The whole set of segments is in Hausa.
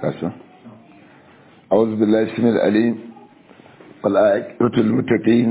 kasa أعوذ بالله السميع العليم والآية المتقين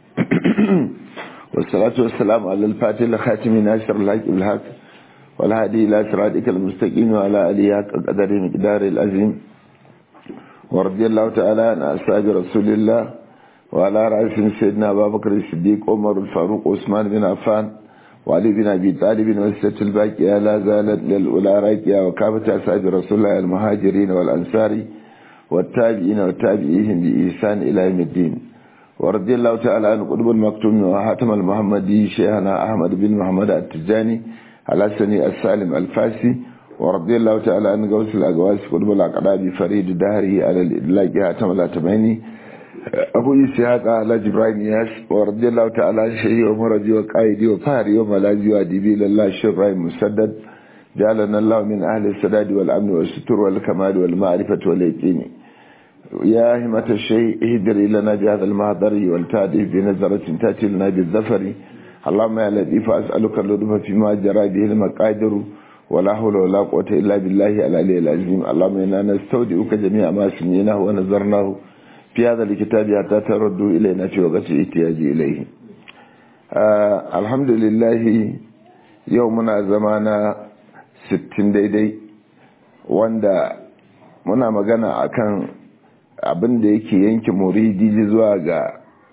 والصلاة والسلام على الفاتح الخاتم ناصر الحق بالحق والهادي إلى صراطك المستقيم وعلى آله حق قدر مقدار العظيم ورضي الله تعالى عن أصحاب رسول الله وعلى رأسهم سيدنا أبا بكر الصديق عمر الفاروق عثمان بن عفان وعلي بن أبي طالب وسة الباقية لا زالت للأولى راكية وكافة أصحاب رسول الله المهاجرين والأنصار والتابعين والتابعيهم بإحسان إلى يوم الدين ورضي الله تعالى عن قطب المكتوم وحاتم المحمدي شيخنا أحمد بن محمد التجاني على سني السالم الفاسي ورضي الله تعالى عن غوث الأقواس قطب الأقراب فريد دهره على الإدلاج حاتم الأتماني أبو إسحاق على جبرائيل ياس ورضي الله تعالى عن شيخي ومرجي وقائدي وفهري وملاذي وأديبي لله الشيخ إبراهيم مسدد جعلنا الله من أهل السداد والأمن والستر والكمال والمعرفة واليقين يا همة الشيء اهدري لنا بهذا المهدر والتادف بنظرة تأتي لنا بالظفر اللهم يا لطيف أسألك اللطف فيما جرى به المقادر ولا حول ولا قوة إلا بالله العلي العظيم اللهم إنا نستودعك جميع ما سمعناه ونظرناه في هذا الكتاب حتى تردوا إلينا في وقت احتياج إليه آه الحمد لله يومنا زمانا sittin daidai wanda muna magana akan abin da yake yanke muridi zuwa ga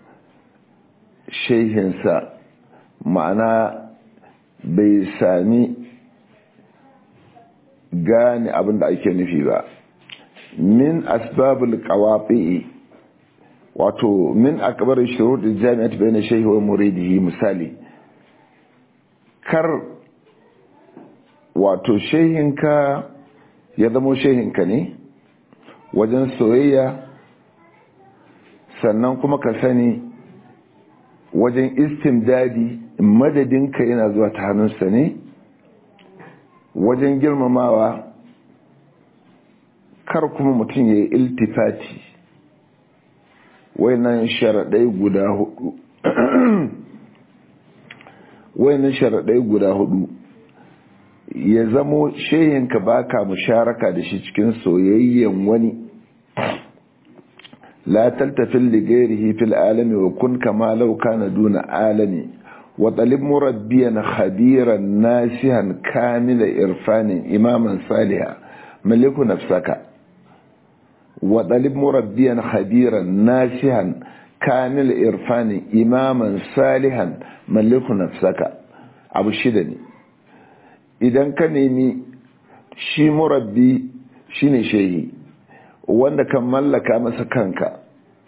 shehinsa ma'ana bai sami gane abin da ake nufi ba min asbabul qawafi wato min akbar shurut jami'at bayna shehi wa muridihi misali kar wato shehinka ya zamo shehinka ne wajen soyayya sannan kuma ka sani wajen istimdadi madadinka yana zuwa ta hannunsa ne wajen girmamawa kar kuma mutum ya yi iltifati wayannan sharaɗai guda hudu wayannan sharaɗai guda hudu ya zamo shehinka baka musharaka da shi cikin soyayyen wani la taltafil li ghairihi fil alami wa kun kama law kana duna alami wa talib murabbiyan khabiran nasihan kamila irfanin imaman saliha maliku nafsaka wa talib murabbiyan khabiran nasihan kamila irfanin imaman salihan maliku nafsaka abu shida ne idan ka nemi shi murabbi shine shehi wanda kan mallaka masa kanka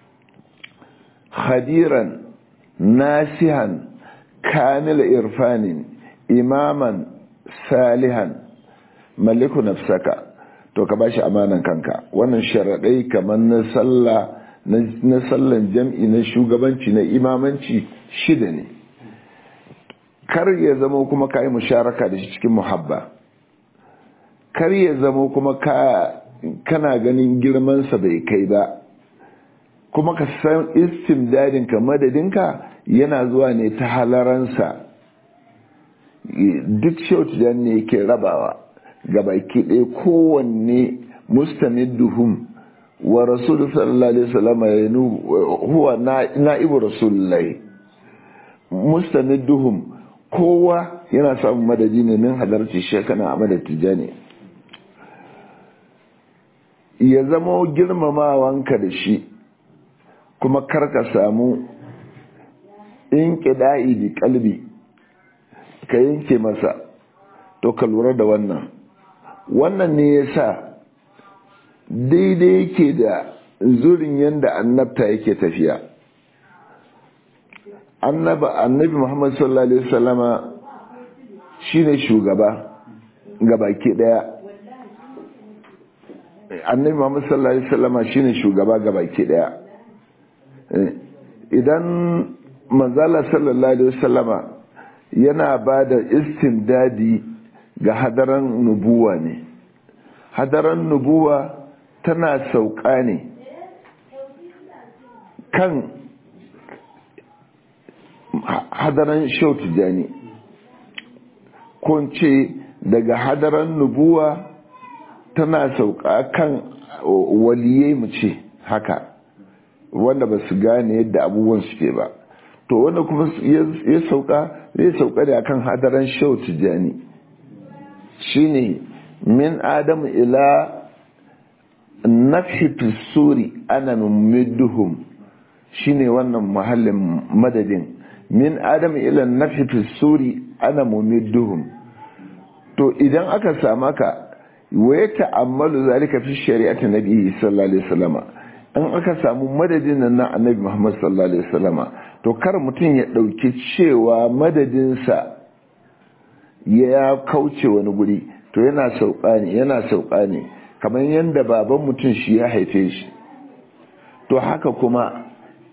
khadiran nasihan kamil irfanin imaman salihan maliku nafsaka to ka bashi amanan kanka wannan sharaɗai kamar na sallah na sallan jam'i na shugabanci na imamanci shida ne kar ya zama kuma ka yi musharaka da shi cikin muhabba kar ya zama kuma ka kana ganin girmansa bai kai ba kuma ka san istimdadinka madadinka yana zuwa ne ta halaransa duk shautu ne yake rabawa ga baki ɗaya kowanne mustamidduhum wa rasulu sallallahu alaihi wasallam ya huwa na'ibu rasulullahi mustamidduhum kowa yana samun madadi ne min halarci shekana a madad tijani ya zama girmamawanka da shi kuma karka samu in kida'i bi kalbi ka yanke masa to ka lura da wannan wannan ne ya sa daidai yake da zurin yadda annabta yake tafiya annabi muhammad sallallahu alaihi wasallama shine shugaba gabaki daya annabi muhammad sallallahu alaihi wasallama shine shugaba gabaki daya idan manzala sallallahu alaihi wasallama yana ba da istimdadi ga hadaran nubuwa ne hadaran nubuwa tana sauka ne kan hadaran shau tijani ko ce daga hadaran nubuwa tana sauka kan waliyai mu ce haka wanda ba su gane yadda abubuwan suke ba to wanda kuma ya sauka zai sauka da akan hadaran shau tijjani shine min adam ila nafi suri ana numidduhum shine wannan mahallin madadin min adam ila nafi suri ana mumidduhum to idan aka sama ka waye ta'ammalu zalika fi shari'ati nabi sallallahu alaihi wasallama in aka samu madadin nan na annabi Muhammad sallallahu alaihi wasallama to kar mutum ya dauki cewa madadinsa ya kauce wani guri to yana sauka ne yana sauka ne kamar yadda baban mutum shi ya haife shi to haka kuma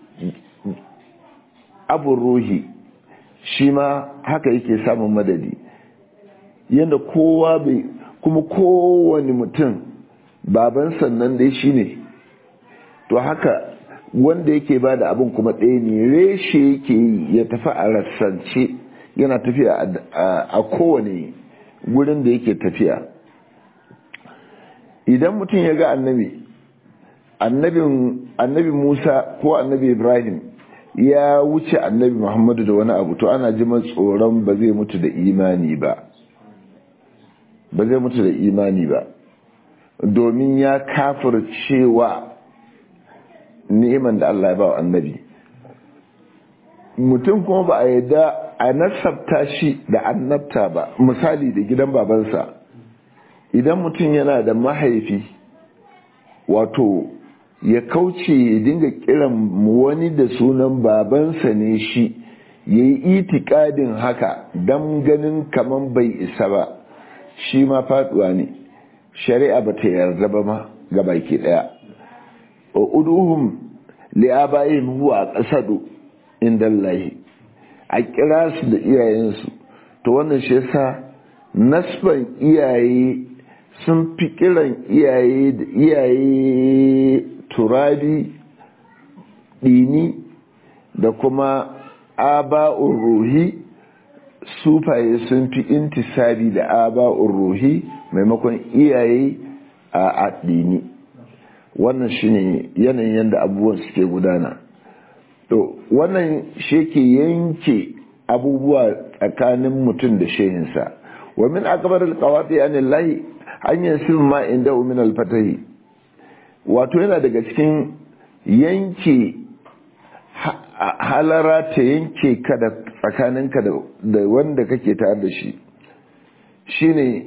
abu ruhi shi ma haka yake samun madadi yadda kowa bai kuma kowane mutum baban sannan dai shi ne to haka wanda yake ba da abin kuma ɗaya ne reshe yake yi ya tafi a rassance yana tafiya a kowane gurin da yake tafiya idan mutum ya ga annabi annabi musa ko annabi ibrahim ya wuce annabi muhammadu da wani abu to ana ji tsoron ba zai mutu da imani ba ba zai mutu da imani ba domin ya kafir cewa ni'iman da Allah ya ba wa annabi mutum kuma ba a yadda a nasabta shi da annabta ba misali da gidan babansa idan mutum yana da mahaifi wato ya kauce ya dinga kiran wani da sunan babansa ne shi ya yi itikadin haka don ganin kaman bai isa ba shi ma faduwa ne shari'a ba ta yarda ba ma ga baki daya wa uduhum li'abayhim huwa qasadu indallahi a kira su da iyayensu to wannan shi yasa nasban iyaye sun fi kiran iyaye da iyaye turabi dini da kuma aba'ur ruhi sufaye sun fi intisabi da aba'ur ruhi maimakon iyaye a addini wannan shine yanayin yadda abubuwan suke gudana to wannan shi ke yanke abubuwa tsakanin mutum da shehinsa wa min akbar alqawati anillahi an yasim ma inda min alfatahi wato yana daga cikin yanke halara ta yanke ka da tsakaninka da wanda kake tare da shi shine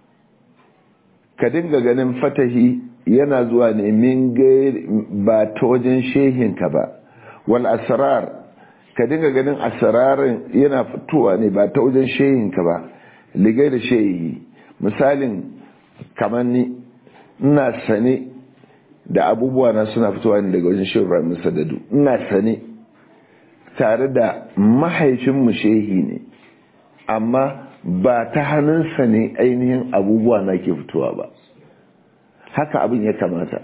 ka dinga ganin fatahi yana zuwa ne min ba ta wajen shehinka ba wal asrar ka dinga ganin asrarin yana fitowa ne ba ta wajen shehinka ba ligai da shehi misalin kamar ni ina sane da abubuwa na suna fitowa ne daga wajen shehu Ibrahim Sadadu ina sane tare da mahaifinmu shehi ne amma ba ta hannunsa ne ainihin abubuwa na ke fitowa ba haka abin ya kamata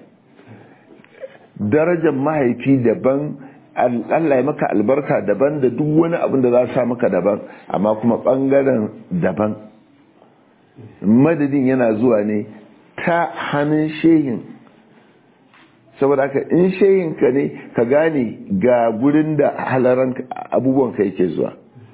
darajar mahaifi daban Allah ya maka albarka daban da duk wani abin da za sa maka daban amma kuma bangaren daban madadin yana zuwa ne ta hannun shehin saboda haka in shehin ka ne ka gane ga gurin da halaran abubuwan ka yake zuwa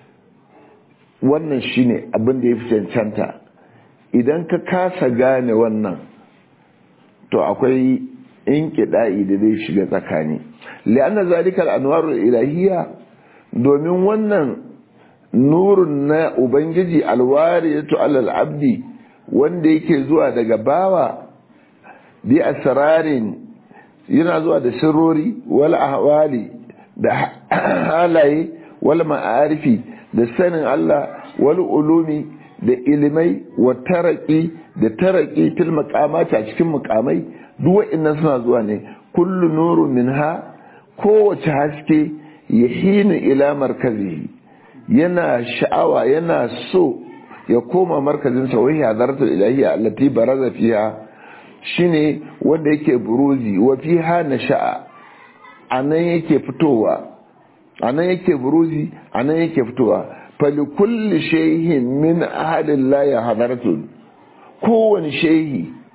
wannan shine abin da ya fi cancanta idan ka kasa gane wannan to akwai in kiɗa'i da zai shiga tsakani li'anna zalikal anwarul ilahiyya domin wannan nurun na ubangiji alwariyatu alal abdi wanda yake zuwa daga bawa bi asrarin yana zuwa da sirrori wal ahwali da halaye wal ma'arifi da sanin Allah wal ulumi da ilimai wa taraki da taraki fil maqamati a cikin muqamai duk wa'annan suna zuwa ne kullu nuru minha kowace haske yahinu ila markazihi yana sha'awa yana so ya koma markazin sa wai hadaratul ilahiyya allati baraza fiha shine wanda yake buruzi wa fiha nasha'a anan yake fitowa anan yake buruzi anan yake fitowa fali kulli shay'in min ahadillahi hadaratun kowane shehi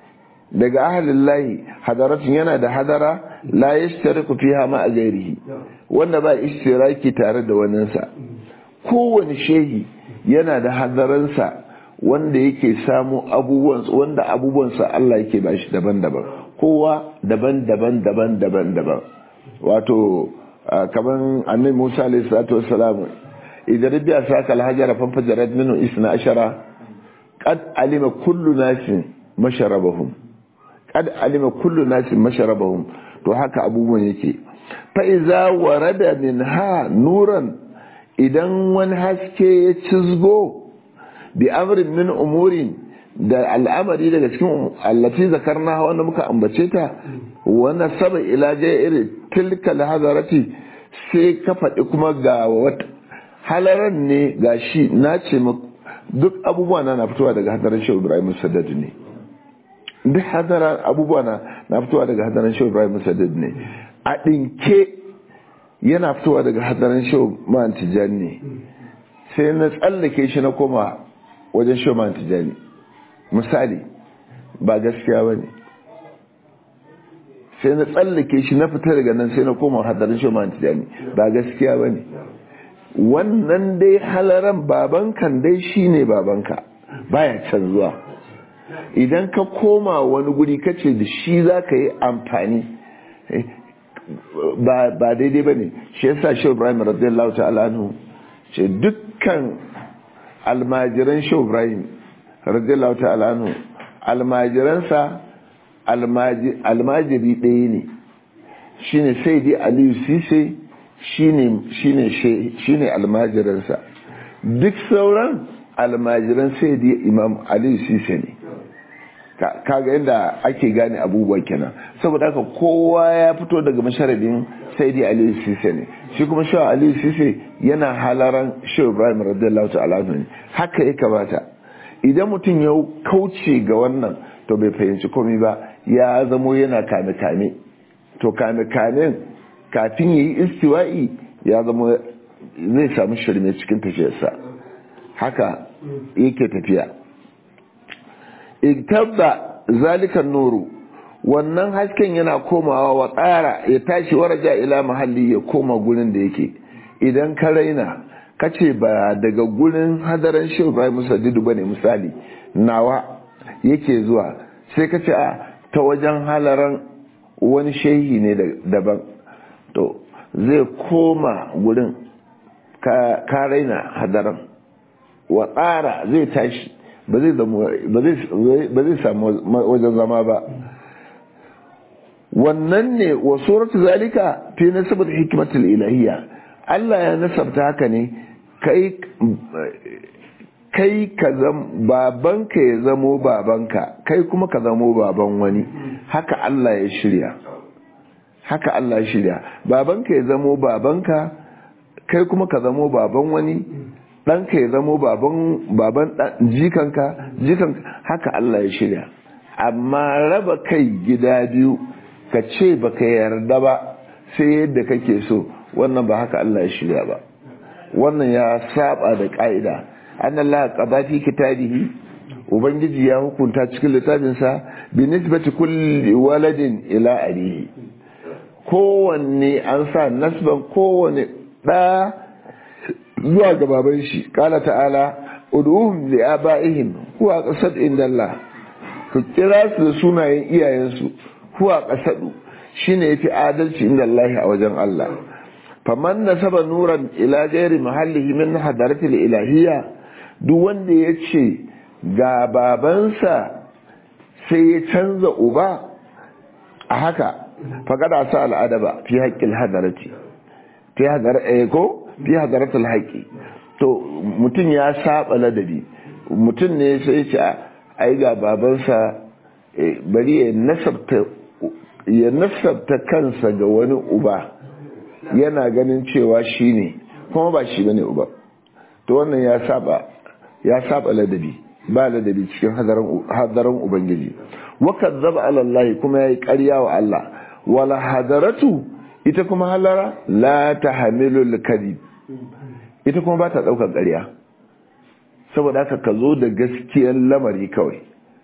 daga ahalin layi hadaratun yana da hadara la ya shi fiha ma a gairihi wanda ba ishtiraki tare da waninsa kowane shehi yana da hadaransa wanda yake samu abubuwansa wanda abubuwansa Allah yake ba shi daban-daban kowa daban-daban daban-daban daban wato kaman annabi Musa alayhi salatu wassalam idan rabbiya saka alhajara fanfajarat minhu isna ashara qad alima kullu nasin masharabahum qad alima kullu nasin masharabahum to haka abubuwan yake fa iza warada minha nuran idan wani haske ya cizgo bi amrin min umurin da al'amari daga cikin allati zakarna wanda muka ambace ta wanda saba ila iri tilka hadarati sai ka faɗi kuma ga wata halaran ne ga shi na ce duk abubuwa na fitowa daga hadarin shehu ibrahim saddad ne duk hadaran abubuwa na na fitowa daga hadarin shehu ibrahim saddad ne a ɗinke yana fitowa daga hadarin shehu man tijani ne sai na tsallake shi na koma wajen shehu man tijani misali ba gaskiya ba ne sai na tsallake shi na fita daga nan sai na koma hadarin shi man tijani ba gaskiya ba ne wannan dai halaran babankan dai shi ne babanka baya canzuwa idan ka koma wani guri kace da shi za ka yi amfani ba daidai ba ne shi yasa shi ibrahim radiyallahu ta'ala anhu ce dukkan almajiran shi ibrahim radiyallahu ta'ala anhu almajiransa almajiri ɗaya ne shine sai dai aliyu sise shine almajiransa duk sauran almajiran sai dai imam aliyu sise ne kaga yadda ake gane abubuwa kenan saboda haka kowa ya fito daga masharabin sai dai aliyu sise ne shi kuma shawa aliyu sise yana halaran shehu ibrahim radiyallahu ta'ala ne haka ya kamata idan mutum ya kauce ga wannan to bai fahimci komai ba ya zamo yana kame-kame to kame-kamen kafin ya yi istiwa'i ya zama zai samu shirme cikin tafiyarsa haka yake tafiya igtabba zalikan nuru wannan hasken yana komawa wa tsara ya tashi waraja ila mahalli ya koma gurin da yake idan ka raina kace ba daga gurin hadaran shehu ibrahim musaddidu bane misali nawa yake zuwa sai kace a ta wajen halaran wani shehi ne daban to zai koma gurin ka raina hadaran wa tsara zai tashi ba zai samu wajen zama ba wannan ne wa suratu zalika fi nasabar hikimatul ilahiyya Allah ya nasabta haka ne kai kai ka zam babanka ya zamo babanka kai kuma ka zamo baban wani haka Allah ya shirya haka Allah ya shirya babanka ya zamo babanka kai kuma ka zamo baban wani ɗanka ya zamo baban baban jikanka jikanka haka Allah ya shirya amma raba kai gida biyu ka ce baka yarda ba sai yadda kake so wannan ba haka Allah ya shirya ba wannan ya saba da ka'ida an Allah qada fi kitabihi ubangiji ya hukunta cikin littafinsa bi nisbati kulli waladin ila abihi kowanne an sa nasban kowanne da zuwa ga baban shi kala ta'ala ud'uhum li abaihim huwa qasad inda Allah ku kira su da sunayen iyayensu huwa qasadu shine yafi adalci inda Allah a wajen Allah faman nasaba nuran ila ghairi mahallihi min hadaratil ilahiyya duk wanda yace ga babansa sai ya canza uba a haka faqada sa al'adaba fi haqqil hadarati fi hadar eh ko fi hadaratul haqqi to mutum ya saba ladabi mutum ne sai ce ai ga babansa bari ya nasabta ya nasabta kansa ga wani uba yana ganin cewa shi ne kuma ba shi bane uba to wannan ya saba ya saba ladabi ba ladabi cikin hadarin ubangiji wakan zaba alallahi kuma ya yi karya wa Allah wala hadaratu ita kuma halara la ta hamilul kadib ita kuma ba ta ɗaukar ƙarya saboda haka ka zo da gaskiyar lamari kawai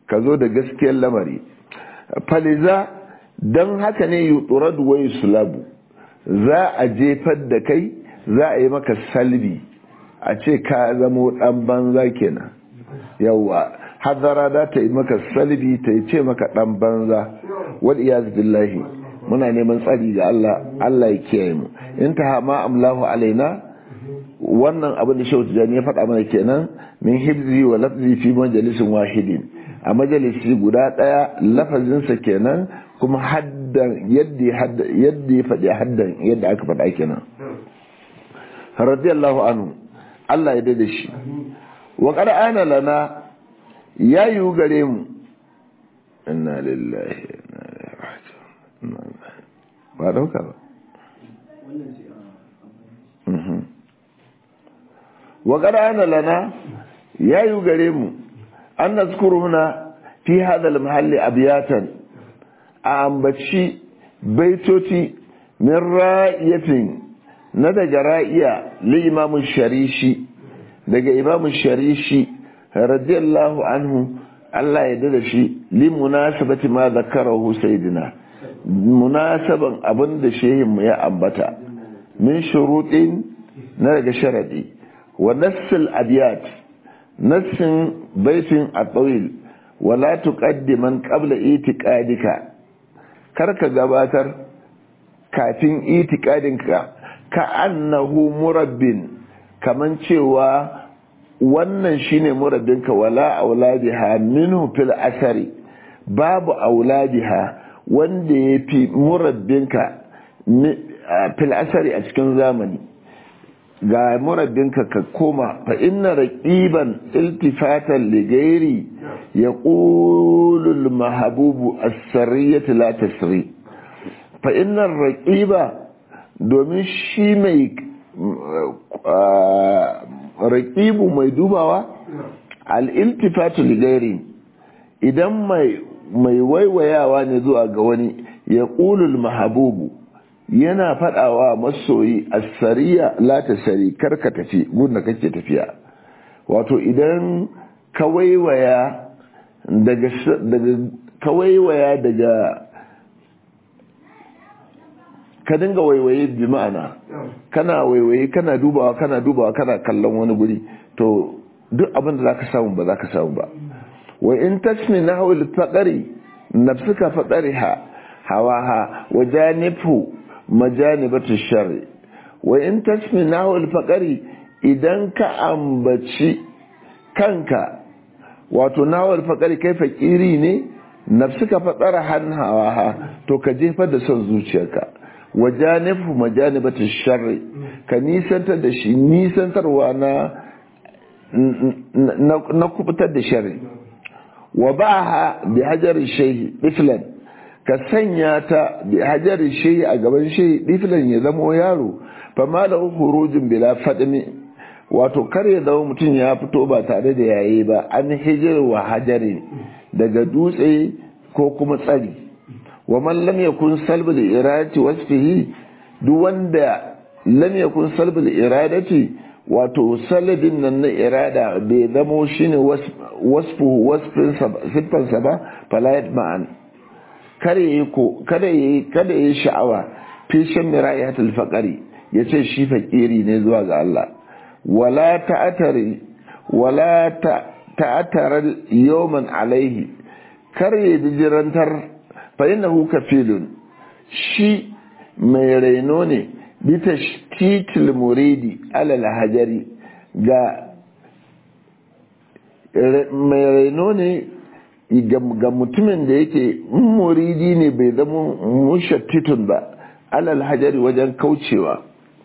ka zo da gaskiyar lamari faliza don haka ne yuturad wa sulabu za a jefar da kai za a yi maka salbi a ce ka zamo dan banza kenan yawa hadara za ta yi maka salbi ta yi ce maka dan banza wal iyaz billahi muna neman tsari ga Allah Allah ya kiyaye mu in ta ma amlahu alaina wannan abin da shehu tijani ya faɗa mana kenan min hibzi wa lafzi fi majalisin wahidin a majalisi guda ɗaya lafazinsa kenan kuma haddan yadda yadda ya faɗi haddan yadda aka faɗa kenan radiyallahu anhu Allah ya dade shi wa qad ana lana ya yi gare mu inna lillahi inna ilaihi raji'un ba dauka ba wa qad ana lana ya yi gare mu an nazkuru huna fi hadha al-mahalli abyatan a ambaci baitoti min ra'iyatin na daga ra'iya li imamu sharishi daga imamu sharishi radiyallahu anhu Allah ya dada shi li munasabati ma zakarahu sayyidina munasaban abin da shehin mu ya ambata min shuruɗin na daga sharadi wa nassil abiyat nassin baitin at-tawil wala tuqaddiman qabla itiqadika karka gabatar kafin itikadinka ka annahu murabbin kaman cewa wannan shine murabbinka wala auladiha minhu fil asari babu auladiha wanda yafi murabbinka fil asari a cikin zamani ga murabbinka ka koma fa inna raqiban iltifatan li ghairi yaqulu al mahbubu as-sariyatu la tasri fa inna raqiba domin shi mai raqibu mai dubawa al-iltifatu li ghairi idan mai mai waiwayawa ne zuwa ga wani yaqulu al mahbubu yana faɗawa masoyi asariya la ta sari karka tafi gudun kake tafiya wato idan ka waiwaya daga ka waiwaya daga ka dinga waiwaye bi ma'ana kana waiwaye kana dubawa kana dubawa kana kallon wani guri to duk abin da zaka samu ba zaka samu ba wa in tasmi nahwil faqari nafsuka faqariha hawaha wa janifu majanibatu sharri wa in tasmi nahwal faqari idan ka ambaci kanka wato nahwal faqari kai fakiri ne nafsuka fadara hanhawa to ka jefar da son zuciyarka wa janifu majanibatu sharri ka nisantar da shi nisantarwa na na kubutar da sharri wa ba'aha bi hajarin shayhi iflan ka sanya ta bi hajarin shehi a gaban shehi ɗifilan ya zamo yaro fa malahu hurujin bila fadmi wato kar ya zama mutum ya fito ba tare da yayi ba an hijir wa hajari daga dutse ko kuma tsari wa man lam yakun salbul iradati wasfihi duk wanda lam yakun salbul iradati wato salabin nan na irada bai zamo shine wasfu wasfin siffansa ba falayat ma'an kada yi ko kada yi kada yi sha'awa fi shan mirayatul faqari yace shi fakiri ne zuwa ga Allah wala ta'atari wala ta'atar yawman alaihi kar ya jirantar fa innahu kafilun shi mai raino ne bi tashtitil muridi alal hajari ga mai raino ne ga mutumin da yake muridi ne bai zama mushattitun ba alal hajari wajen kaucewa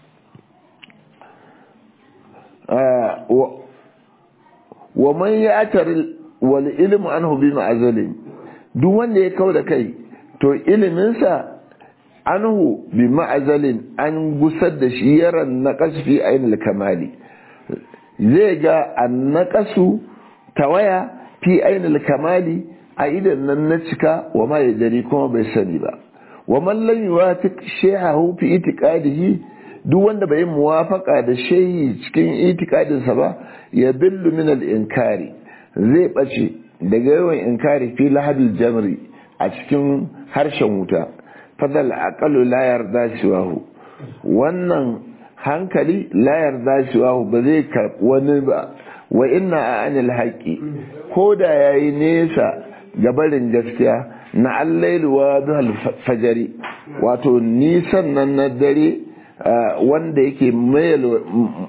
wa man ya atari wal ilmu anhu bi ma'azalin duk wanda ya kau da kai to iliminsa anhu bi ma'azalin an gusar da shi yaran na kasfi ainihin kamali zai ga an naƙasu tawaya fi ainihin kamali a idan nan na cika wa ma ya jari kuma bai sani ba wa mallan yi wata shehahu fi itikadihi duk wanda bai muwafaka da shehi cikin itikadinsa ba ya billu min al-inkari zai bace daga yawan inkari fi lahadul jamri a cikin harshen wuta fadal aqalu la yarda siwahu wannan hankali la yarda siwahu ba zai karɓi wani ba wa inna anil haqqi ko da yayi nesa gabarin gaskiya na allailu wa duhal fajari wato nisan nan na dare wanda yake mayal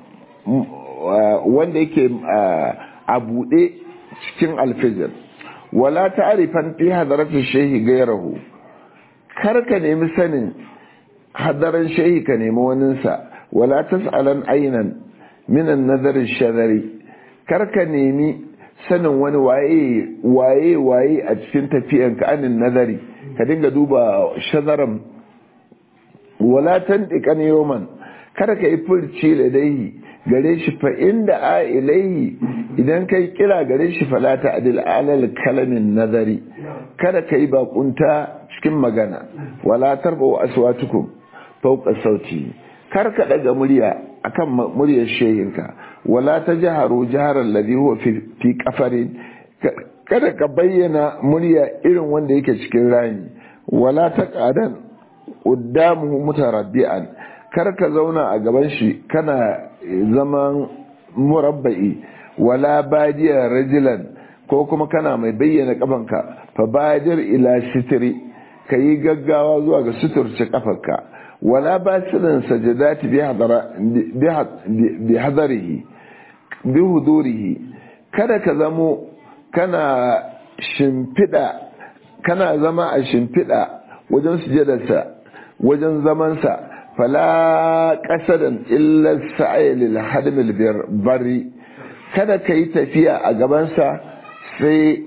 wanda yake a buɗe cikin alfijir wala ta'rifan fi hadarati shehi gairahu kar ka nemi sanin hadaran shehi ka nemi waninsa wala tas'alan aynan minan nazarin shadari kar ka nemi sanin wani waye waye waye a cikin tafiyan ka anin nazari ka dinga duba shadaran wala tantiqan yawman kada ka yi furci ladaihi gare shi fa inda a ilaihi idan kai kira gare shi fala ta adil alal kalamin nazari kada ka yi bakunta cikin magana wala tarba aswatukum fawqa sauti kar ka daga murya akan muryar shehinka wala ta jaharu jaharar ladhi huwa fi kafarin kada ka bayyana murya irin wanda yake cikin rami wala ta qadan quddamuhu mutarabbi'an kar ka zauna a gaban shi kana zaman murabba'i wala badiya rajulan ko kuma kana mai bayyana kafanka fa badir ila sitri kayi gaggawa zuwa ga suturce kafarka wala basirin sajadati bi hadara bi hadarihi bi hudurihi kada ka zamo kana shimfida kana zama a shimfida wajen sujadarsa wajen zamansa fala kasadan illa sa'ay lil hadmil bari kada ka yi tafiya a gabansa sai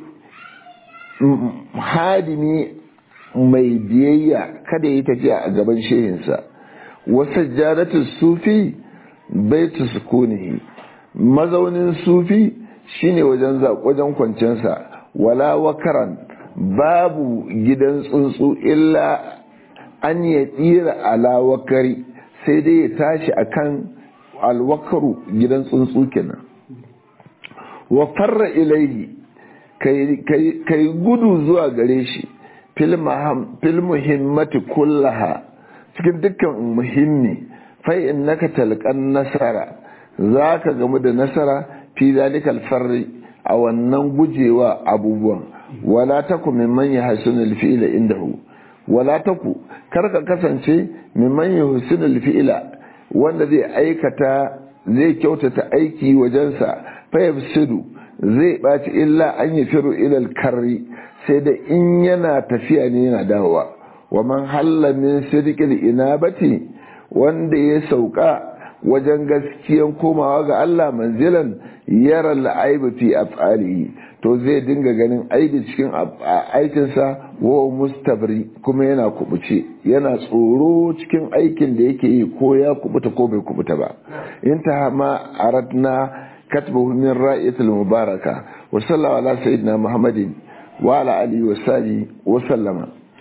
hadimi mai biyayya kada yi tafiya a gaban shehinsa wasu jaratu sufi baitu sukunihi mazaunin sufi shine wajen wajen kwancensa wala wakaran babu gidan tsuntsu illa an ya tsira ala wakari sai dai ya tashi akan alwakaru gidan tsuntsu kenan wa farra ilaihi kai gudu zuwa gare shi fil muhimmati kullaha cikin dukkan muhimmi fa innaka talqan nasara zaka gamu da nasara fi zalikal farri a wannan gujewa abubuwan wala taku mimman yahsunul fi'la indahu wala taku karka kasance mimman yahsunul fi'la wanda zai aikata zai kyautata aiki wajensa fa yafsidu zai ɓaci illa an yi firu ilal karri sai da in yana tafiya ne yana dawowa wa man halla min sirqil inabati wanda ya sauka wajen gaskiyan komawa ga Allah manzilan yara al'aibu fi af'alihi to zai dinga ganin aibi cikin aikinsa wa mustabri kuma yana kubuce yana tsoro cikin aikin da yake yi ko ya kubuta ko bai kubuta ba inta ma aradna كتبه من رائة المباركة وصلى الله على سيدنا محمد وعلى آله وصحبه وسلم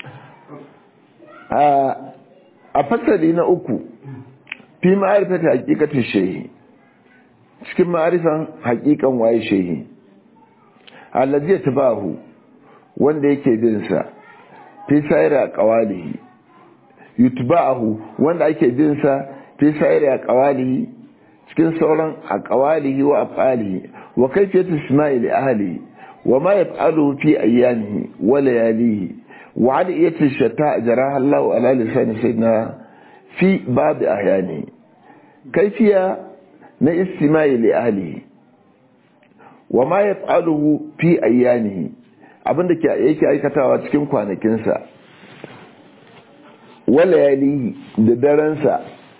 أفسد أكو في معرفة حقيقة الشيء cikin ma'arifan hakikan waye shehi allazi tabahu wanda yake bin sa fi sayra qawalihi yutba'ahu wanda ake bin sa fi sayra qawalihi cikin sauran a ƙawalihi wa afalihi wa kaifiyatu isma'il ahli wa ma yaf'alu fi ayyamihi wa layalihi wa adiyatu shata jaraha Allah ala lisan sayyidina fi bab ahyani kaifiya na isma'il ahli wa ma yaf'aluhu fi ayyamihi abinda ke yake aikatawa cikin kwanakinsa wa layalihi da daransa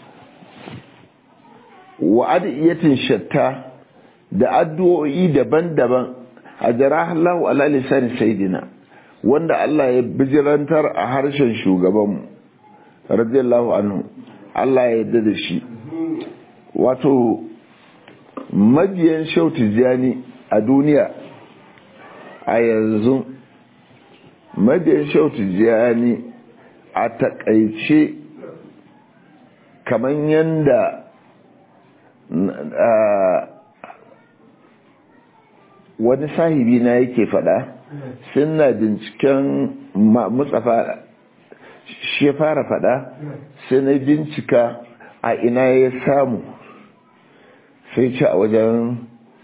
wa adiyatin shatta da addu'o'i daban-daban a jarahallahu ala lisan sayyidina wanda Allah ya bijirantar a harshen shugabanmu radiyallahu anhu Allah ya yarda da shi wato mabiyan shautu jani a duniya a yanzu mabiyan shautu jani a takaice kamar yanda wani sahibi na yake fada suna binciken mutsafa shi ya fara fada sai na bincika a ina ya samu sai ce a wajen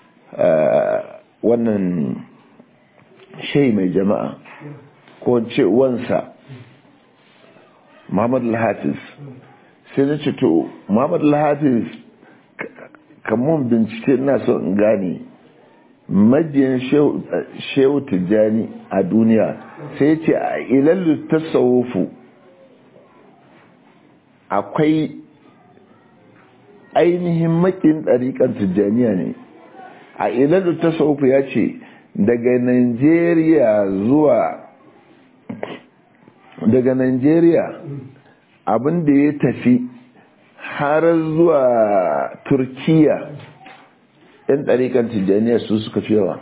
wannan shai mai jama'a ko ce wansa Muhammad al-Hafiz sai na ce to Muhammad al-Hafiz kamun bincike ina so in gane majiyan shehu tijjani a duniya sai ce a ilallu tasawufu akwai ainihin makin ɗariƙar tijjaniya ne a ilallu tasawufu ya ce daga Najeriya zuwa daga Najeriya abinda ya tafi har zuwa Turkiya yan ɗariƙar tijjaniya su suka fi yawa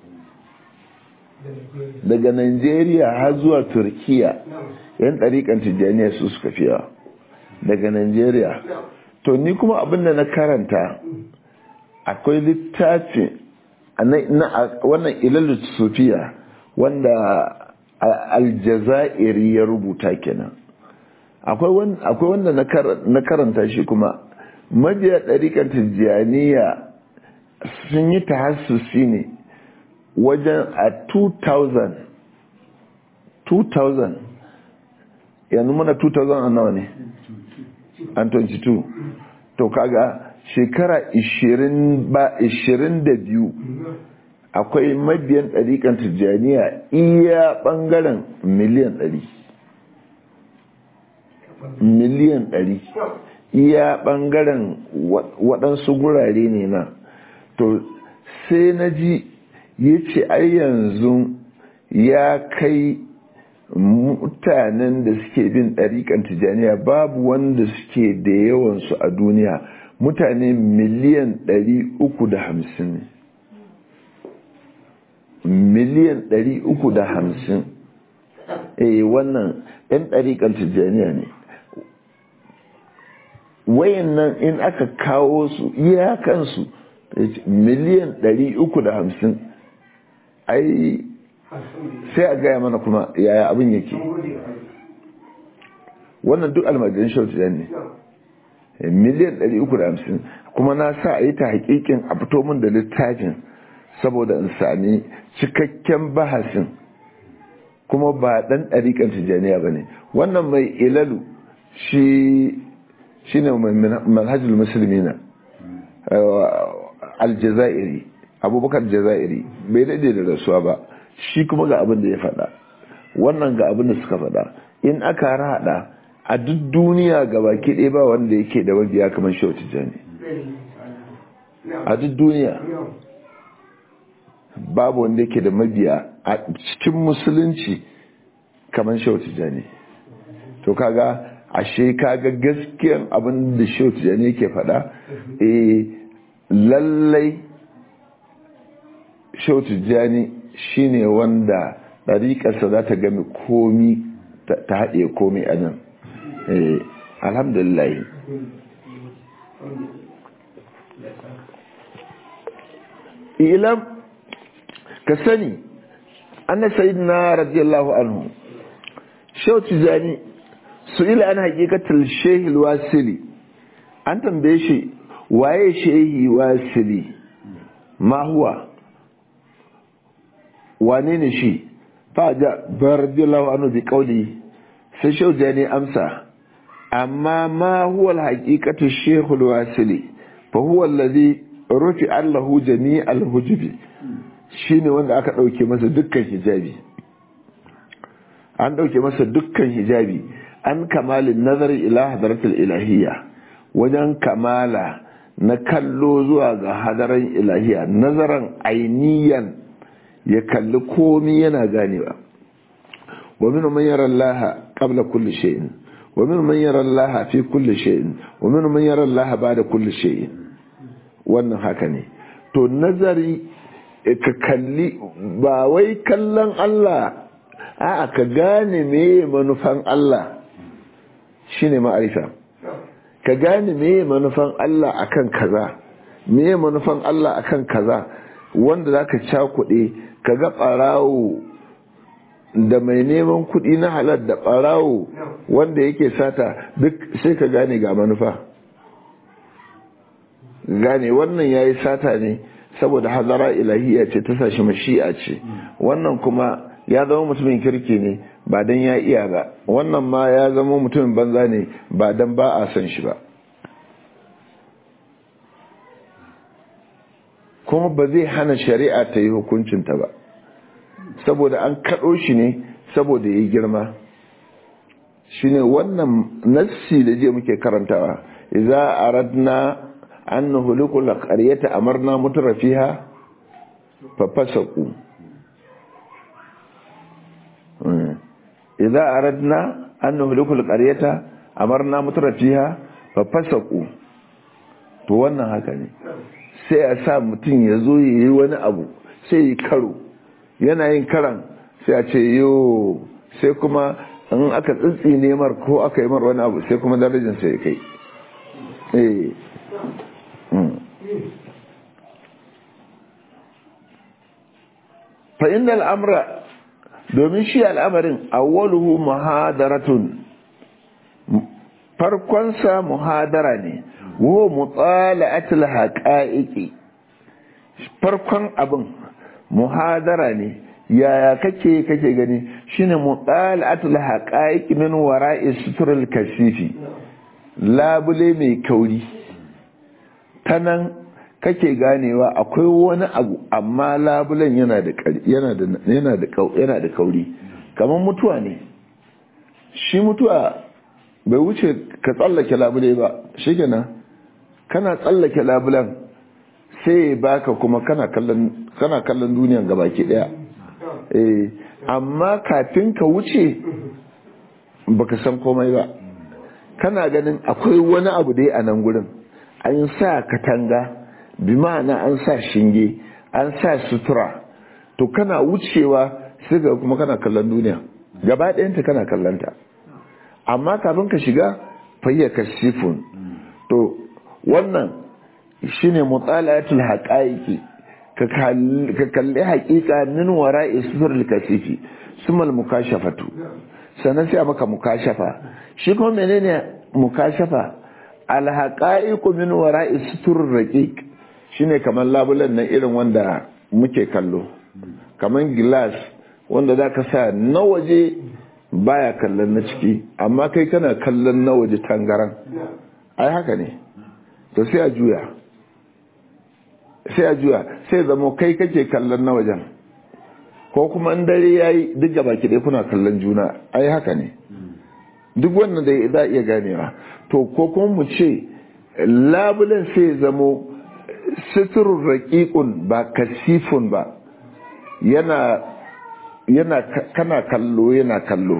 daga Najeriya har zuwa Turkiya yan ɗariƙar tijjaniya su suka fi yawa daga Najeriya to ni kuma abinda na karanta akwai littafi wannan ilalu sufiya wanda aljazairi ya rubuta kenan akwai wanda na karanta shi kuma mabiya ɗariƙar tijjaniya sun yi tahassusi ne wajen a 2000 2000 yanzu muna 2000 an nawa ne an 22 to kaga shekara 22 akwai mabiyan ɗariƙan tijjaniya iya ɓangaren miliyan 100 miliyan 100 iya ɓangaren waɗansu gurare ne na to sai na ji ya ce ai yanzu ya kai mutanen da suke bin ɗariƙan tijjaniya babu wanda suke da yawansu a duniya mutane miliyan ɗari uku da hamsin miliyan ɗari uku da hamsin eh wannan ɗan ɗariƙan tijjaniya ne wayan nan in aka kawo su iyakansu miliyan ɗari uku da hamsin ai sai a gaya mana kuma yaya abin yake wannan duk almajirin shautu ne miliyan 350 kuma na sa a yi ta hakikin a fito min da littafin saboda in sami cikakken bahasin kuma ba dan ɗariƙar tijjaniya ba ne wannan mai ilalu shi ne manhajul musulmi na aljazairi abubakar jazairi bai daɗe da rasuwa ba shi kuma ga abin da ya faɗa wannan ga abin da suka faɗa in aka haɗa a duk duniya ga baki ɗaya ba wanda yake da mabiya kamar shehu tijjani a duk duniya babu wanda yake da mabiya a cikin musulunci kamar shehu tijjani to kaga ashe kaga gaskiyan abin da shehu tijjani yake faɗa eh lallai shehu tijjani shine wanda ɗariƙarsa za ta gami komi ta haɗe komi a nan alhamdulillah ilam ka sani anna sayyidina radiyallahu anhu shehu tijjani su ila an haƙiƙatar shehil wasili an tambaye shi waye shehi wasili ma huwa wane ne shi faja radiyallahu anhu bi qawli sai shehu jani amsa amma ma huwa alhaqiqatu shehul wasili fa huwa alladhi rufi allahu jami'al hujubi shine wanda aka dauke masa dukkan hijabi an dauke masa dukkan hijabi an kamalin nazari ila hadaratul ilahiyya wajen kamala na kallo zuwa ga hadaran ilahiyya nazaran ainiyan ya kalli komi yana ganewa wa min man yara Allah qabla kulli shay'in wa min man yara Allah fi kulli shay'in wa min man yara Allah ba'da kulli shay'in wannan haka ne to nazari ka kalli ba wai kallon Allah a'a ka gane meye manufan Allah shine ma'arifa ka gane meye manufan Allah akan kaza meye manufan Allah akan kaza wanda za ka cakuɗe ka ga ɓarawo da mai neman kuɗi na halar da ɓarawo wanda yake sata duk sai ka gane ga manufa gane wannan ya yi sata ne saboda hazara ilahiya ce ta sashi mashi'a ce wannan kuma ya zama mutumin kirki ne ba don ya iya ba wannan ma ya zama mutumin banza ne ba don ba a son shi ba kuma ba zai hana shari'a ta yi hukuncinta ba saboda an kaɗo shi ne saboda ya yi girma shi ne wannan nassi da je muke karantawa iza aradna an nuhulikul qaryata amarna mutrafiha fa fasaku idza aradna an nuhlikul qaryata amarna mutrafiha fa fasaku to wannan haka ne sai a sa mutum ya zo yi wani abu sai yi karo yana yin karan sai a ce yo sai kuma in aka tsitsi nemar ko aka yi mar wani abu sai kuma darajin sai kai eh fa inda al'amra domin shi al'amarin awwaluhu muhadaratun farkonsa muhadara ne wo mutsala'atul haqa'iqi farkon abin muhadara ne yaya kake kake gani shine mutsala'atul haqa'iqi min wara'i suturul kasifi labule mai kauri tanan kake ganewa akwai wani abu amma labulen yana da yana da yana da yana da kauri kamar mutuwa ne shi mutuwa bai wuce ka tsallake labule ba shikenan kana tsallake labulen sai baka kuma kana kallon kana kallon duniyan gabaki daya eh amma kafin ka wuce baka san komai ba kana ganin akwai wani abu dai a nan gurin an sa katanga bi ma'ana an sa shinge an sa sutura to kana wucewa sai ga kuma kana kallon duniya gaba ɗayanta kana kallonta amma kafin ka shiga fayyaka sifun to wannan shine mutsalatul haqaiqi ka kalli haƙiƙa min wara'i suturul kasifi sumal mukashafatu sannan sai maka mukashafa shi kuma menene mukashafa al haqaiqu min wara'i suturur raqiq shine kamar labulan nan irin wanda muke kallo kamar glass wanda zaka sa na waje baya kallon na ciki amma kai kana kallon na waje tangaran ai haka ne to sai a juya sai a juya sai zama kai kake kallon na wajen ko kuma in dare yayi duk gaba ki kuna kallon juna ai haka ne duk wannan da za iya ganewa to ko kuma mu ce labulen sai zamo sitirun raƙiƙun ba kasifun ba yana yana kana kallo yana kallo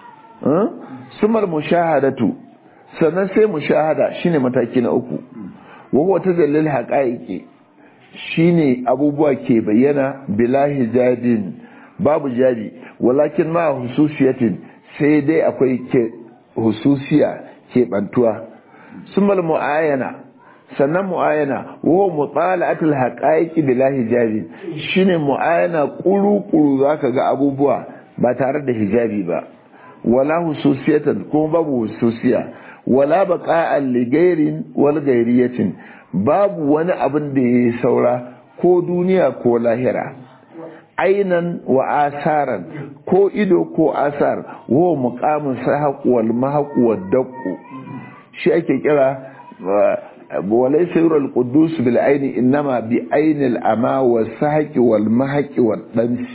sumar mushahadatu sannan sai mushahada shine mataki na uku wawa ta dalil haƙa'iƙi shine abubuwa ke bayyana bila hijabin babu jabi walakin ma hususiyatin sai dai akwai ke hususiya ke bantuwa sumar mu'ayana sannan mu'ayana wa mutala'atul haqa'iqi bila hijabi shine mu'ayana kuru-kuru zaka ga abubuwa ba tare da hijabi ba wala hususiyatan ko babu hususiya wala baqa'an li ghairin wal ghairiyatin babu wani abin da yayi saura ko duniya ko lahira ainan wa asaran ko ido ko asar wa muqamin sahaq wal mahaq wad daqqu shi ake kira وليس يرى القدوس بالعين إنما بعين الأما والسحق والمحق والدمس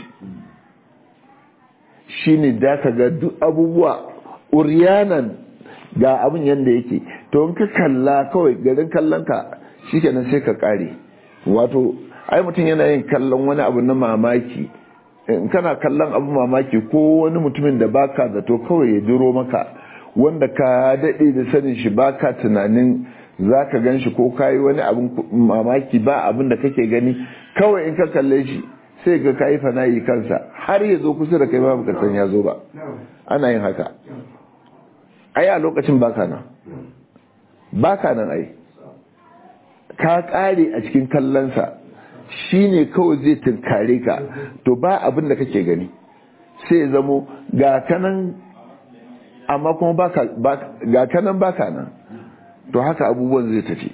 shine da ka ga duk abubuwa uriyanan ga abin yadda yake to in ka kalla kawai garin kallon ka shikenan sai ka kare wato ai mutum yana yin kallon wani abu na mamaki in kana kallon abu mamaki ko wani mutumin da baka zato kawai ya jiro maka wanda ka daɗe da sanin shi baka tunanin za ka gan shi ko kayi wani abin mamaki ba abin da kake gani kawai in ka kalle shi sai ga kayi fana'i kansa har ya zo kusa da kai ba baka san ya zo ba ana yin haka ai a lokacin baka nan baka nan ai ka kare a cikin kallonsa shi ne kawai zai tunkare ka to ba abin da kake gani sai ya zamo ga kanan amma kuma ga kanan baka nan to haka abubuwan zai tafi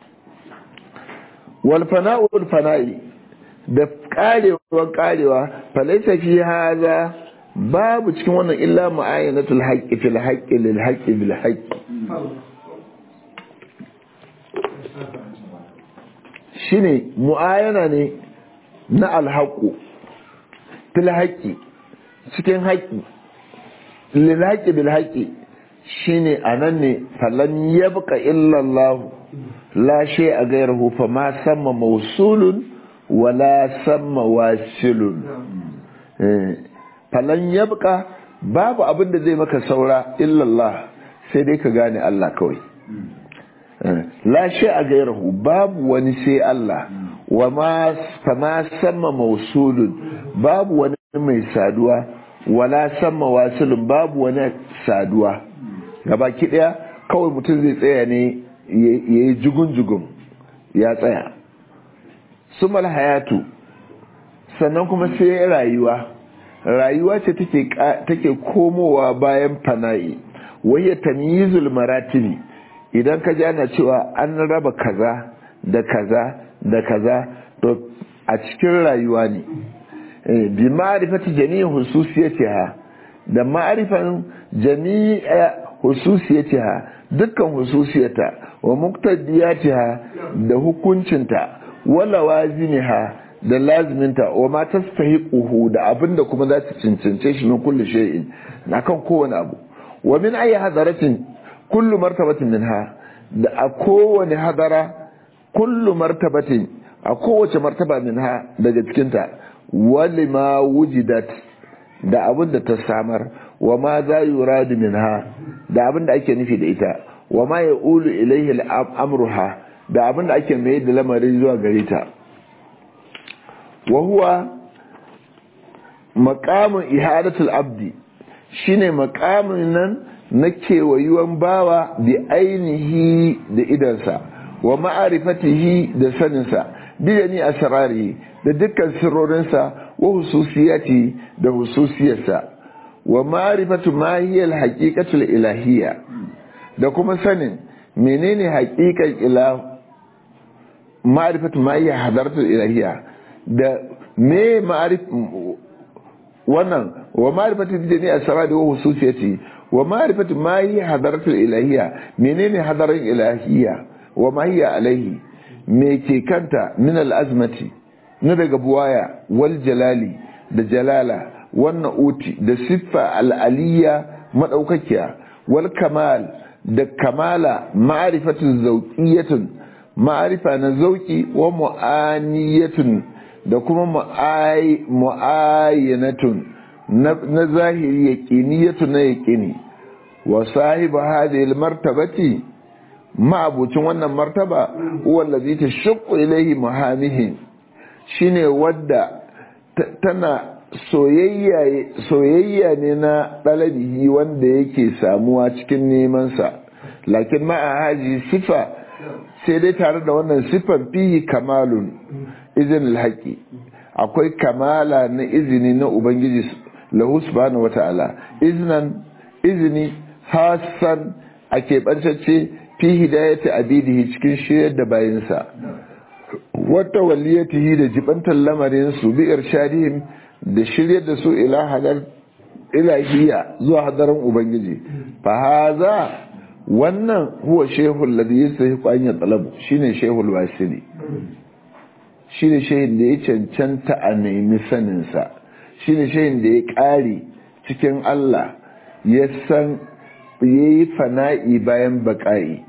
walfana'ul fana'i da karewar karewa falaisa fi haza babu cikin wannan illa mu'ayyanatul haqqi fil haqqi lil haqqi bil haqqi shine mu'ayyana ne na alhaƙu fil haƙi cikin haƙi lil haƙi bil haƙi shine anan ne falan yabqa illa Allah la shay a gairahu fa ma samma mawsulun wala samma wasilun falan yabqa babu abin da zai maka saura illa Allah sai dai ka gane Allah kawai la shi a gairahu babu wani sai Allah wa ma fama sama mausulun babu wani mai saduwa wala sama wasilun babu wani saduwa gaba daya kawai mutum zai tsaya ne ya yi jugun-jugun ya tsaya sumal hayatu sannan kuma sai rayuwa rayuwa ce take komowa bayan fana'i wahiyar tamyizul maratibi idan ka ji ana cewa an raba kaza da kaza da kaza to a cikin rayuwa ne bi ma'rifati jami'i hususiyatiha da ma'rifan jami'a hususiyatiha dukkan hususiyata wa muqtadiyatiha da hukuncinta wa lawazimiha da laziminta wa ma tastahiquhu da abinda kuma za ta cancance shi min kulli shay'in akan kowane abu wa min ayi hadaratin kullu martabatin minha da a kowane hadara kullu martabatin a kowace martaba minha daga cikinta wali ma wujidat da abin da ta samar wa ma za yuradu minha da abin da ake nufi da ita wa ma ya ulu ilaihi amruha da abin da ake mai da lamarin zuwa gare ta wa huwa maqamun ihadatul abdi shine maqamin nan na kewayuwan bawa bi ainihi da idansa wa ma'arifatihi da saninsa biyani asrari da dukkan sirrorinsa wa hususiyati da hususiyarsa wa ma'rifatu ma hiya al-haqiqatu ilahiyya da kuma sanin menene haqiqan ilah ma'rifatu ma hiya hadaratu ilahiyya da me ma'arif wannan wa ma'rifatu biyani asrari wa hususiyati wa ma'rifatu ma hiya hadaratu ilahiyya menene hadarin ilahiyya wa ma hiya alaihi me ke kanta min al'azmati na daga buwaya wal jalali da jalala wannan uti da siffa al'aliya maɗaukakiya wal kamal da kamala ma'arifatun zauƙiyatun ma'arifa na zauƙi wa mu'aniyatun da kuma mu'ayyanatun na zahiri yaƙiniyatun na yaƙini wa sahibu hadhihi martabati ma'abucin wannan martaba wallazi ta shakku ilaihi muhamihi shine wadda tana soyayya ne na ɗalabihi wanda yake samuwa cikin nemansa lakin ma'a haji sifa sai dai tare da wannan siffan fihi kamalun izinin haƙi akwai kamala na izini na ubangiji lahu subhanahu wata'ala iznan izini hassan a keɓancacce fi hidayati abidihi cikin shiryar da bayinsa wata waliyatihi da jibantar lamarin su bi irshadihim da shiryar da su ila hadar ilahiyya zuwa hadarin ubangiji fa haza wannan huwa shehul ladhi yastahiqu an yatalabu shine shehul wasili shine shehin da ya cancanta a nemi sanin sa shine shehin da ya kare cikin Allah ya san ya yi fana'i bayan baƙa'i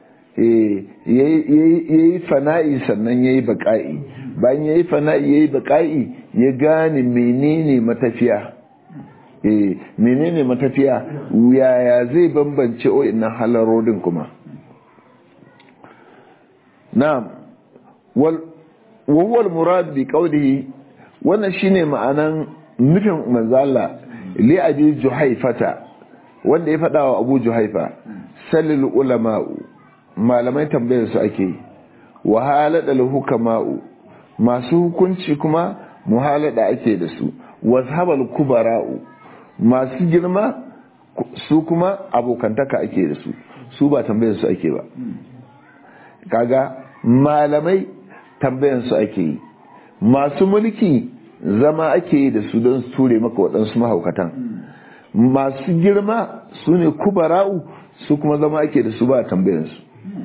ya yi fana'i sannan ya yi baƙa'i bayan ya yi fana'i ya yi baƙa'i ya gane menene matafiya menene matafiya yaya zai bambance o'innan halarodin kuma na wawwal murad bi qawlihi wannan shine ma'anan nufin manzala li abi juhaifata wanda ya faɗa wa abu juhaifa salil ulama'u malamai tambayar su ake wa halada hukama'u masu hukunci kuma muhalada ake da su washabal kubara'u masu girma su kuma abokantaka ake da su su ba tambayar su ake ba kaga malamai tambayar su ake yi masu mulki zama ake yi da su don su ture maka waɗansu mahaukatan masu girma su ne kubara'u su kuma zama ake da su ba tambayar su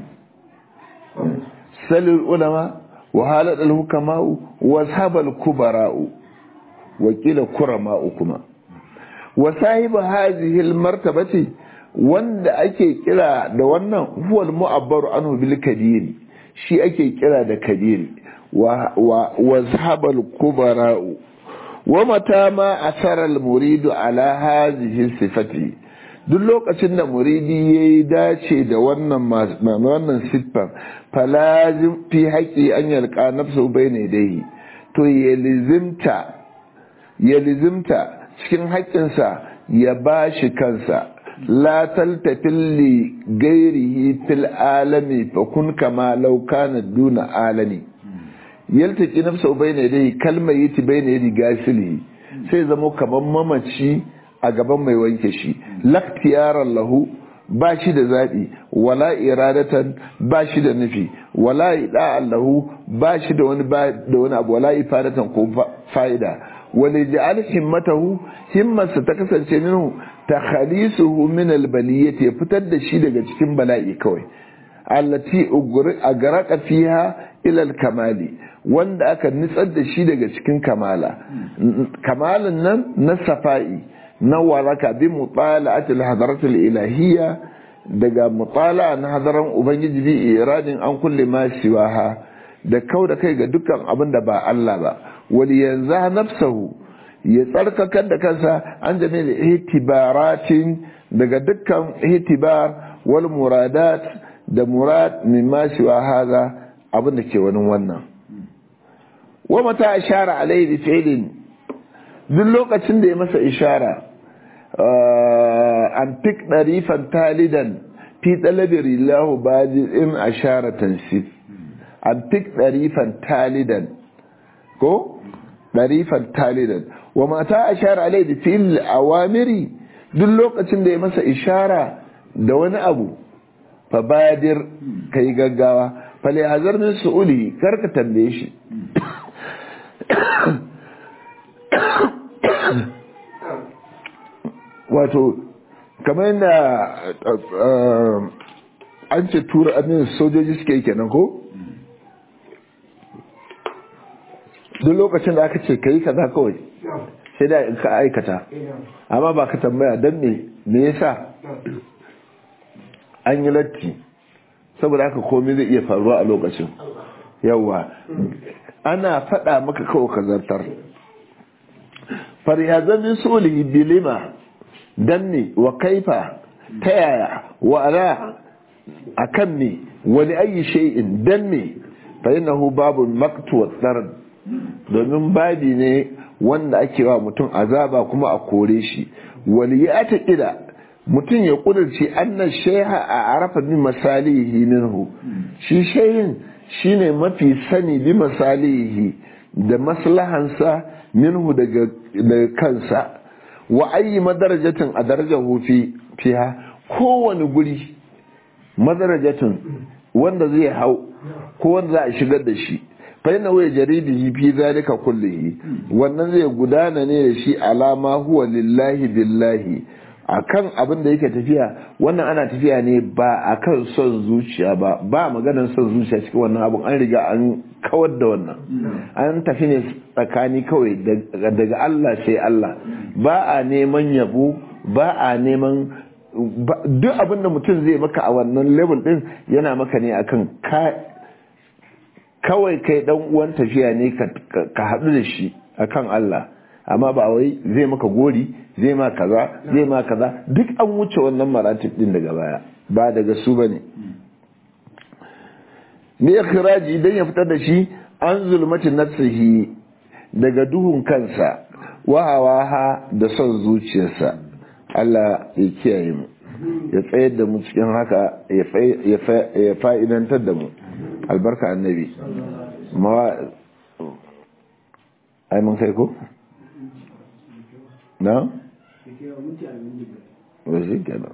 salil ulama wa haladal hukama'u wa sabal kubara'u wa kila kurama'u kuma wa sahibu hadhihi almartabati wanda ake kira da wannan huwa almu'abbaru anhu bil kabiri shi ake kira da kabiri wa wa sabal kubara'u wa mata ma asara almuridu ala hadhihi sifati duk lokacin da muridi ya yi dace da wannan wannan siffar falazim fi haƙi an yalƙa nafsu bai ne dai to ya lizimta ya lizimta cikin haƙƙinsa ya ba shi kansa la taltafin li gairihi fil alami fa kun kama law kana duna alami yaltaki nafsu bai ne dai kalmar yiti bai ne gasili sai zama kamar mamaci a gaban mai wanke shi laktiyaran lahu ba shi da zaɓi wala iradatan ba shi da nufi wala ida'an lahu ba shi da wani da wani abu wala ifadatan ko fa'ida wala ja'al himmatahu himmarsa ta kasance minhu takhalisuhu min albaliyati ya fitar da shi daga cikin bala'i kawai allati agraka fiha ila alkamali wanda aka nitsar da shi daga cikin kamala kamalan nan na safa'i na waraka bi mutala'atil hadaratul ilahiyya daga mutala'a na hadaran ubangiji bi iradin an kulle ma siwaha da kau da kai ga dukkan abin da ba Allah ba wali yanzu nafsahu ya tsarkakar da kansa an jami da itibaratin daga dukkan itibar wal muradat da murad min ma siwa haza abin da ke wani wannan wa mata ashara alaihi bi fi'lin duk lokacin da ya masa ishara an fik ɗarifan talidan fi ɗalabir lahu in ashara tansif an fik ɗarifan talidan ko ɗarifan talidan wa mata ashara alai da fil awamiri duk lokacin da ya masa ishara da wani abu fa badir kai gaggawa fale hazar min su'uli karka tambaye shi wato kamar yadda an ce tura amin sojoji suke yi kenan ko duk lokacin da aka ce ka yi kaza kawai sai da ka aikata amma ba ka tambaya don me me yasa an yi latti saboda haka komai zai iya faruwa a lokacin yawa ana faɗa maka kawai ka zartar faryazamin sulihi bilima dan ne wa kaifa ta yaya wa ala a kan ne wani ayi shay'in dan ne fa innahu babu maktu wa tsarad domin babi ne wanda ake wa mutum azaba kuma a kore shi wali ya ta kida mutum ya kudurci annan sheha a arafa bi masalihi minhu shi shehin shine mafi sani bi masalihi da maslahansa minhu daga kansa wa ayi madarajatin a darajar hufi fiha kowane guri madarajatin wanda zai hau ko wanda za a shigar da shi fa yana waya jaribihi fi zalika kullihi wannan zai gudana ne da shi alama huwa lillahi billahi akan abin da yake tafiya wannan ana tafiya ne ba akan son zuciya ba ba maganar son zuciya cikin wannan abun an riga an kawar da wannan an tafi ne tsakani kawai daga Allah sai Allah ba a neman yabo ba a neman duk abin da mutum zai maka a wannan level din yana maka ne akan kawai kai dan uwan tafiya ne ka haɗu da shi akan Allah amma ba wai zai maka gori zai ma kaza zai ma kaza duk an wuce wannan maratib din daga baya ba daga su bane ne ikhraji idan ya fitar da shi an zulmati nafsihi daga duhun kansa wahawaha da son zuciyarsa Allah ya kiyaye mu ya tsayar da mu cikin haka ya fa'idantar da mu albarka annabi ai mun kai ko na ba shi kenan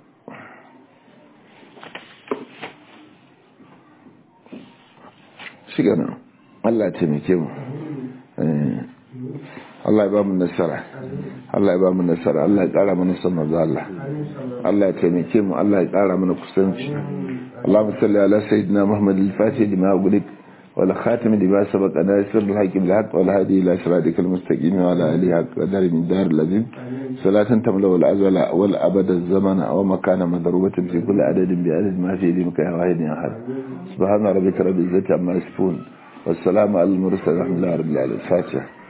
shi kenan Allah ya taimake mu Allah ya ba mu nasara Allah ya ba mu nasara Allah ya kara mana son manzo Allah Allah ya taimake mu Allah ya kara mana kusanci Allahumma salli ala sayyidina Muhammad al-Fatih lima ughliq wal khatim lima sabaq nasir al-haqq bil haqq wal hadi ila siratikal mustaqim wa ala alihi haqq qadar min dar al-azim salatan tamla wal azala wal abad az-zaman wa makana madrubatan fi kulli adadin bi adad ma fi limka ya wahid ya ahad subhana rabbika rabbil izzati amma yasifun والسلام على المرسل الحمد لله رب العالمين الفاتحه